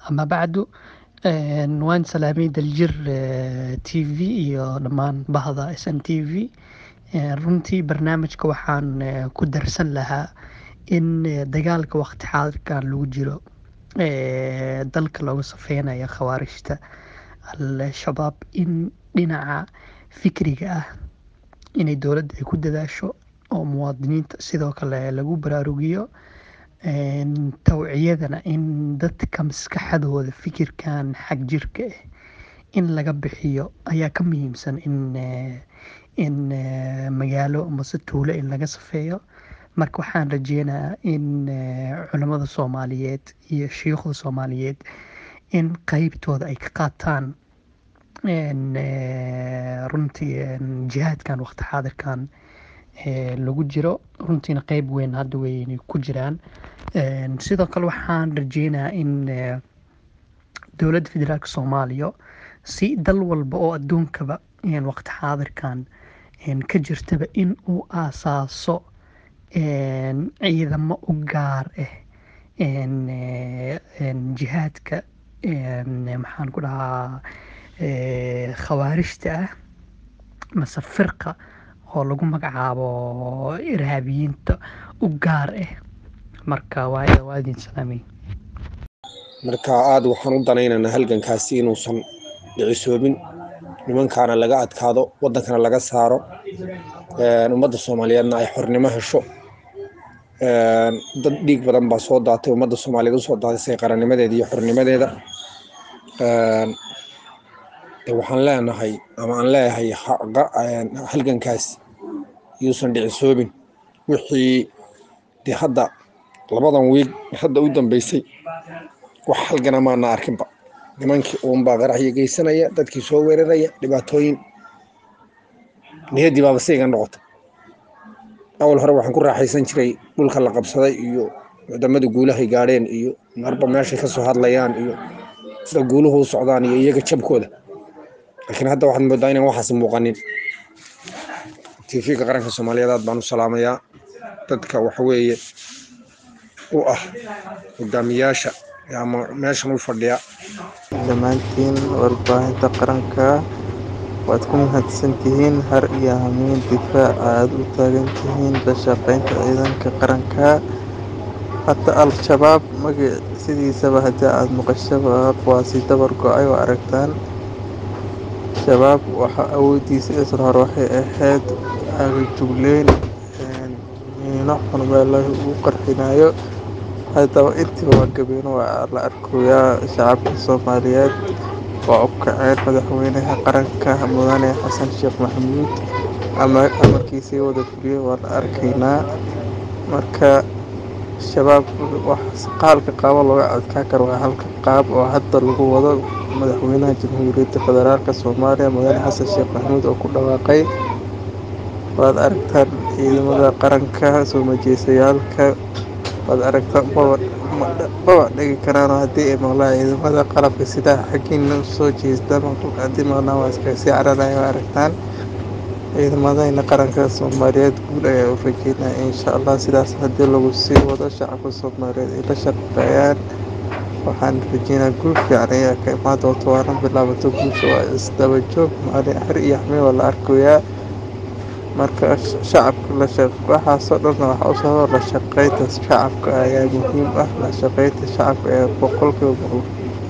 ama bacdu waan salaamay daljir t v iyo dhammaan bahda s n t v runtii barnaamijka waxaan ku darsan lahaa in dagaalka waqti xaadirkan lagu jiro dalka looga safeynayo khawaarijta al-shabaab in dhinaca fikriga ah inay dowladda ay ku dadaasho oo muwaadiniinta sidoo kale lagu baraarugiyo tawciyadana in dadka maskaxdooda fikirkan xag jirka ah in laga bixiyo ayaa ka muhiimsan in in magaalo amase tuulo in laga safeeyo marka waxaan rajeynayaa in culamada soomaaliyeed iyo shiikhda soomaaliyeed in qeybtooda ay ka qaataan runtii jihaadkan waqti xaadirkan lagu jiro runtiina qeyb weyn hadda weynay ku jiraan sidoo kale waxaan rajeynayaa in dowladda federaalk soomaaliya si dal walba oo adduunkaba waqti xaadirkan ka jirtaba in uu aasaaso ciidamo u gaar ah jihaadka maxaan ku dhahaa khawaarijta ah mase firqa oo lagu magacaabo irhaabiyiinta u gaar ah marka waaya waa idin salaamay marka aada waxaan u danaynaynaa halgankaasi inuusan dhicisoobin nimankaana laga adkaado waddankana laga saaro ummadda soomaaliyeedna ay xornimo hesho dad dhiig badan baa soo daatay ummadda soomaaliyeed usoo daatisay qarannimadeeda iyo xornimadeeda waxaan leenahay ama aan leeyahay halgankaasi yuusan dhicisoobin wixii dee hadda labadan wiil hadda u dambeysay wax halgana maana arkinba nimankii uunbaa qaraxyo geysanaya dadkii soo weeraraya dhibaatooyin niyaddii baaba sayga noqotay awal hore waxaan ku raaxaysan jiray dhulka la qabsaday iyo wadamada guulahay gaadheen iyo marba meeshay ka soo hadlayaan iyo sida guuluhu u socdaan iyo iyaga jabkooda laakiin hadda waxaad moodaa inaan waxaas muuqanin tv-ga qaranka soomaaliyeed aad baan u salaamayaa dadka waxaweeye u ah hogaamiyaasha ama meeshan u fadhiya dhammaantiin warbaahinta qaranka waad ku mahadsan tihiin har iyo hamiin difaaca aada u taagan tihiin la shaqeynta ciidanka qaranka hadda al-shabaab magac sidiisaba haddii aada maqashaba waasi dabar go-ay oo aragtaan shabaab waxa awoodiisa isla hore waxay ahayd agajugleyn miino xun meelaha ugu qarxinayo haddaba intiiba waa gabeeno waa la arkoyaa shacabka soomaaliyeed waa u kaceen madaxweynaha qaranka mudane xasan sheekh maxamuud ama amarkiisii wada fuliyey waa la arkaynaa marka shabaab qaalka qaabo looga adkaan karo waa halka qaab oo hadda lagu wado madaxweynaha jamhuuriyadda federaalk soomaaliya mudane xasan sheekh maxamuud oo ku dhawaaqay waad aragtaan ciidamada qaranka soo majeesayaalka waad aragtaan maba dhigi karaan haddii ay maqlaan ciidamada qalabka sida xaggiina soo jeesta haddii maqlaan waa iskaga sii cararaya waa aragtaan ciidamadayna qaranka soomaaliyeed guul ayaa u rajeynaya insha allah sidaas haddii lagu sii wado shacabka soomaaliyeed ay la shaqeeyaan waxaan rajeynaa guul fiican ayaa ka imaan doonto waana bilaabato guusha waa isdaba joog maalin xer iyo xameen waa la arkayaa marka shacabka la waxaasoo dhanna waxaa usoo la shaqeynta shacabka ayaa muhiim ah la shaqeynta shacabka ee boqolkiiba boqol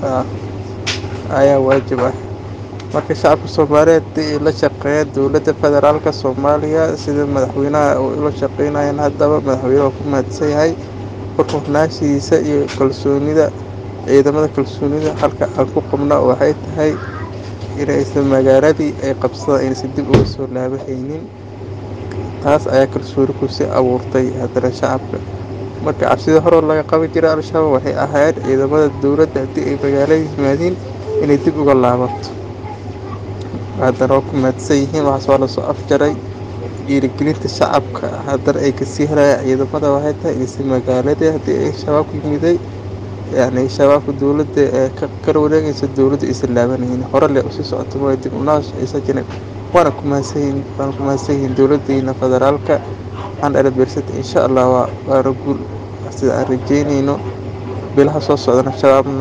ayaa waajib ah marka shacabka soomaaliyeed hadii ay la shaqeeyaan dowladda federaalk soomaaliya sida madaxweynaha ula shaqeynayaan haddaba madaxweyne waa ku mahadsan yahay warkuhnaashiisa iyo kalsoonida ciidamada kalsoonida halka aan ku qabna waxay tahay inaysan magaaladii ay qabsadaan inaysan dib uga soo laabahaynin taas ayaa kalsooni kusii abuurtay haddana shacabka marka cabsidii horoo laga qaban jiray al-shabaab waxay ahayd ciidamada dowladda haddii ay magaalada yimaadiin inay dib uga laabato haddana waa ku mahadsan yihiin waxaas waa lasoo afjaray dhiirigelinta shacabka haddana ay kasii helayaan ciidamada waxay tahay inaysan magaaladii haddii ay shabaabku yimiday yani shabaabka dowladda ee kala wareegaysa dowladda aysan laabanaynin hore le usii socoto mooy dib unaash aysan jirin waana ku mahadsanyihin waana ku mahadsan yihiin dowladdeena federaalka waxaan dhalabeersata insha allah waa waana guul sida aan rajeynayno bilaha soo socdana shabaabna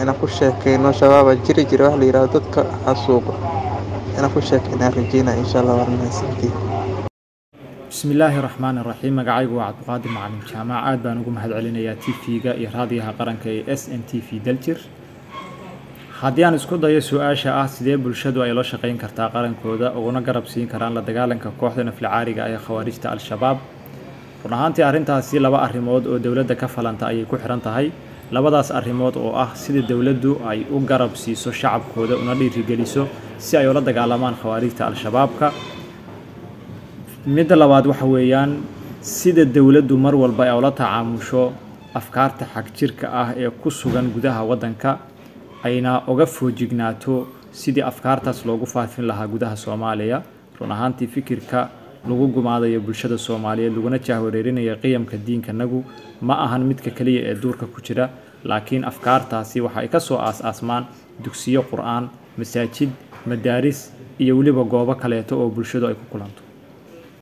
inaan ku sheekeyno shabaaba jiri jira wax la yidhahdo dadka xasuuqo inaan ku sheekeynaan rajeynaa insha allah waan mahadsantihin bismi illaahi raxmaan iraxiim magacaygu waa cabdiqaadir macalin jaamac aad baan ugu mahad celinayaa t v-ga iyo raadiyaha qaranka ee s n t v daljir haddii aan isku dayo su-aasha ah sidee bulshadu ay la shaqayn kartaa qarankooda uguna garab siin karaan la dagaalanka kooxda naflicaariga ee khawaarijta al-shabaab run ahaantii arrintaasi laba arrimood oo dowladda ka falanta ayay ku xihan tahay labadaas arrimood oo ah sida dowladdu ay u garab siiso shacabkooda una dhiirigeliso si ay ula dagaalamaan khawaarijta al-shabaabka midda labaad waxa weeyaan sida dowladdu mar walba ay ula tacaamusho afkaarta xagjirka ah ee ku sugan gudaha waddanka ayna uga foojignaato sidii afkaartaas loogu faafin lahaa gudaha soomaaliya run ahaantii fikirka lagu gumaadayo bulshada soomaaliyeed laguna jahwareerinayo qiyamka diinkanagu ma ahan midka keliya ee duurka ku jira laakiin afkaartaasi waxa ay ka soo aas-aasmaan dugsiyo qur-aan masaajid madaaris iyo weliba goobo kaleeto oo bulshadu ay ku kulanto